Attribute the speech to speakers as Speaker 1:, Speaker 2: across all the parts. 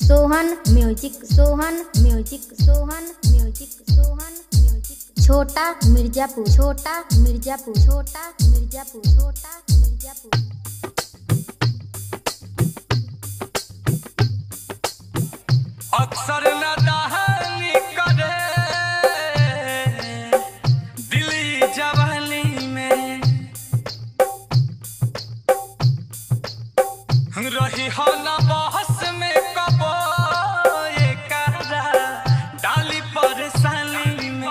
Speaker 1: Sohan music Sohan music Sohan music Sohan music छोटा मिर्जापुर छोटा मिर्जापुर छोटा मिर्जापुर छोटा मिर्जापुर
Speaker 2: अक्सर नदाहनी करे दिली जवानी में रही हो न बहस में कबो ये करा डाली परेशानी में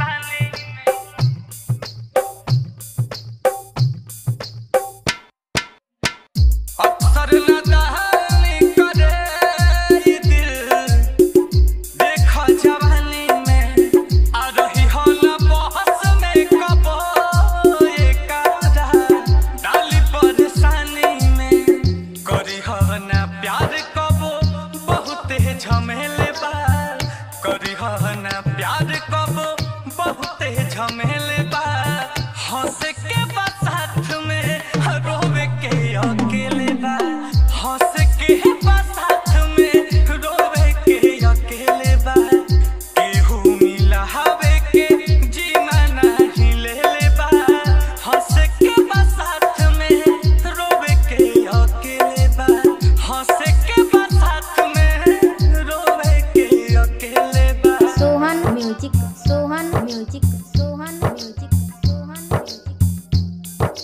Speaker 2: अक्सर नदाहनी करे ये दिल देखा जवानी में आ रही हो न बहस में कबो ये कारा डाली परेशानी में करी हो न प्यार कबो बहुत झमेले बा करी हो न प्यार कबो बहुत झमेले बा हंस के बा साथ में रोवे के अकेले बा हंस के बा साथ में रोवे के अकेले बा केहू मिला हवे के जीना नहीं ले ले बा हंस के बा साथ में रोवे के अकेले बा हंस के बा साथ में रोवे के अकेले बा
Speaker 1: Sohan music Sohan music Sohan music Sohan music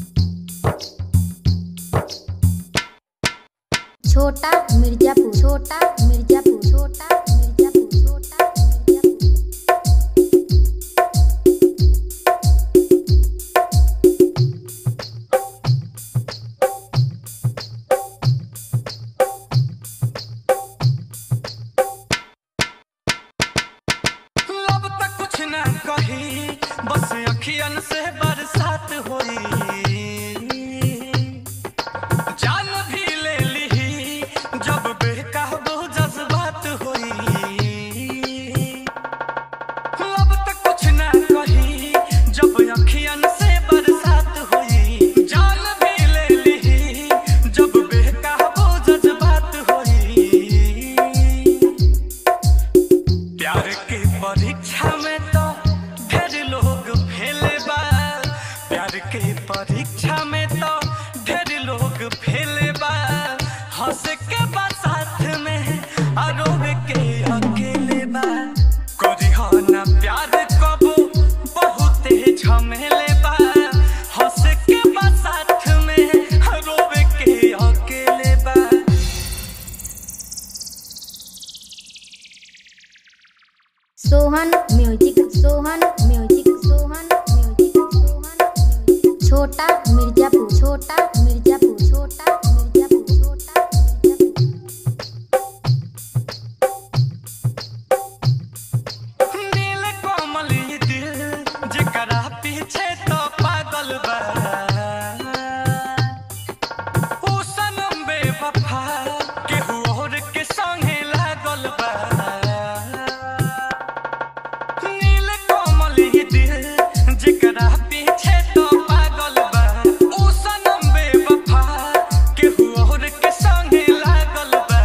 Speaker 1: छोटा मिर्जापुर छोटा मिर्जापुर छोटा मिर्जापुर छोटा मिर्जापुर
Speaker 2: लब तक कुछ ना कही बस अखियन से बरसात होई जान भी ले ली जब बेकाबू जज्बात होई लब तक कुछ ना कही जब अखियन से बरसात होई जान भी ले ली जब बेकाबू जज्बात होई प्यार के परीक्षा में तो ढेर लोग फेले बा प्यार के परीक्षा में तो ढेर लोग फेले बा हंस के बा साथ में आरोप के अकेले बा करी हो ना प्यार कबो बहुत झमेले बा हंस के बा साथ में आरोप के अकेले बा
Speaker 1: Sohan music Sohan music Sohan music Sohan music छोटा मिर्जापुर छोटा मिर्जापुर छोटा मिर्जापुर छोटा मिर्जापुर
Speaker 2: नील कोमल ये दिल जेकरा पीछे तो पागल बा ऊ सनम बेवफा केहू और के संगे लागल बा नील कोमल ये दिल जेकरा पीछे तो पागल बा ऊ सनम बेवफा केहू और के संगे लागल बा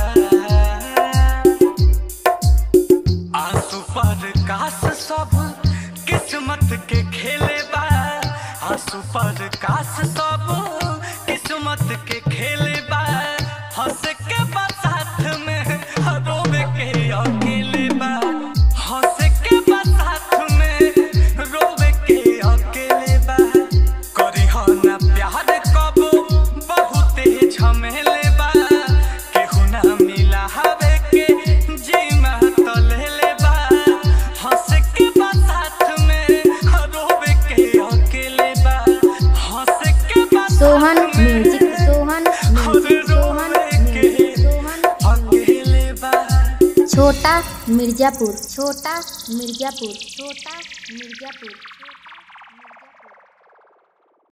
Speaker 2: आंसू पर कास सब किस्मत के खेले बा आंसू पर कास सब किस्मत के खेले बा हंस के बा साथ में रोवे के अकेले बा हंस के बा साथ में रोवे के अकेले बा करी हो ना प्यार कबो बहुत झमेले बा केहू ना मिला हवे के जीमा तो ले ले बा हंस के बा साथ में रोवे के अकेले बा हंस के बा
Speaker 1: सोहन
Speaker 2: साथ में
Speaker 1: music Sohan music Sohan music Sohan
Speaker 2: अकेले बा
Speaker 1: छोटा मिर्जापुर छोटा मिर्जापुर छोटा मिर्जापुर